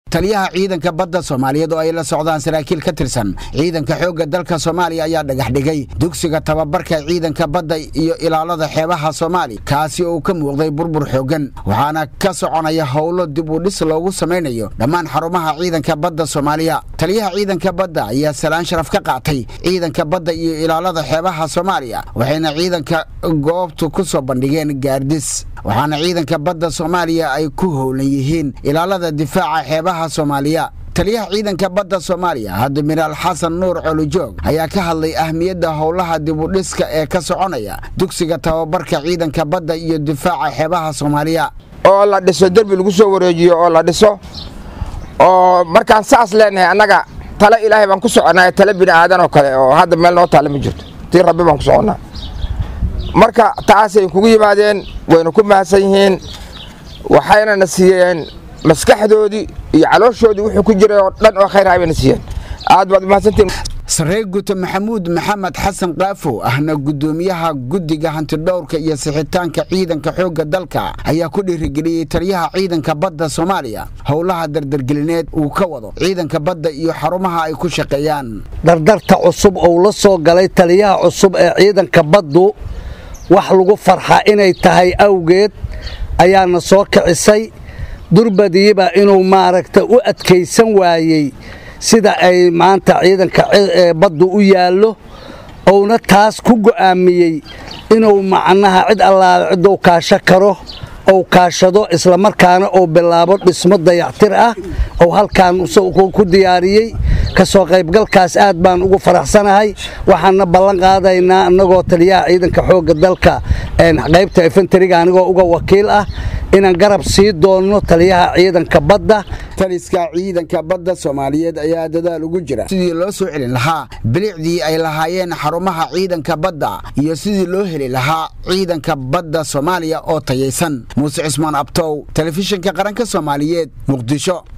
taliyaha ciidanka badda soomaaliyeed oo ay la socdaan saraakiil ka tirsan ciidanka xoogga dalka soomaaliya ayaa dhagax dhigay dugsiga tababarka ciidanka badda iyo ilaalada xeebaha soomaaliya kaasi oo ka muuqday burbur xooggan waxaana ka soconaya howlo dib u dhis loogu samaynayo dhammaan xarumaha ciidanka badda soomaaliya taliyaha ciidanka badda ayaa salaan sharaf ka qaatay ciidanka badda iyo ilaalada xeebaha soomaaliya waxayna ciidanka goobtu ku soo bandhigeen gaardis waxaana ciidanka badda soomaaliya ay ku howlan yihiin ilaalada difaaca xeebaha soomaaliya taliyaha ciidanka badda soomaaliya admiraal xasan nuur colujoog ayaa ka hadlay ahmiyadda howlaha dibudhiska ee ka soconaya dugsiga tababarka ciidanka badda iyo difaaca xeebaha soomaaliya oo la dhiso derbi lagu soo wareejiyo oo la dhiso oo markaan saas leenahay annaga tale ilaahay baan ku soconaa tale bini aadan oo kale oo hadda meel noo taale ma jirto tii rabbi baan ku soconnaa marka taasay kugu yimaadeen wayna ku mahadsan yihiin waxayna na siiyeen maskaxdoodii iyo calooshoodii wuxuu ku jiray oo dhan oo khayr bayna siiyeen aad baad umahadsantiin saree guto maxamuud maxamed xasan kaafo ahna guddoomiyaha guddiga hantidhowrka iyo sixitaanka ciidanka xoogga dalka ayaa ku dhiirigeliyey taliyaha ciidanka badda soomaaliya howlaha dardargelineed uu ka wado ciidanka badda iyo xarumaha ay ku shaqeeyaan dardarta cusub ou la soo galay taliyaha cusub ee ciidanka baddu wax lagu farxa inay tahay awgeed ayaana soo kicisay durbadiiba inuu maaragta u adkaysan waayey sida ay maanta ciidanka baddu u yaallo uuna taas ku go'aamiyey inuu macnaha cid allaale cidduu kaasho karo ou kaashado islamarkaana uu bilaabo dhismo dayactir ah ou halkaan ku diyaariyey ka soo qaybgalkaas aad baan ugu faraxsanahay waxaanna ballan qaadaynaa annagoo taliyaha ciidanka xoogga dalka qaybta efentariga anigoo uga wakiil ah inaan garab sii doonno taliyaha ciidanka badda taliska ciidanka badda soomaaliyeed ayaa dadaal ugu jira sidii loo soo celin lahaa bilicdii ay lahaayeen xarumaha ciidanka badda iyo sidii loo heli lahaa ciidanka badda soomaaliya oo tayaysan muuse cismaan abtow telefishinka qaranka soomaaliyeed muqdisho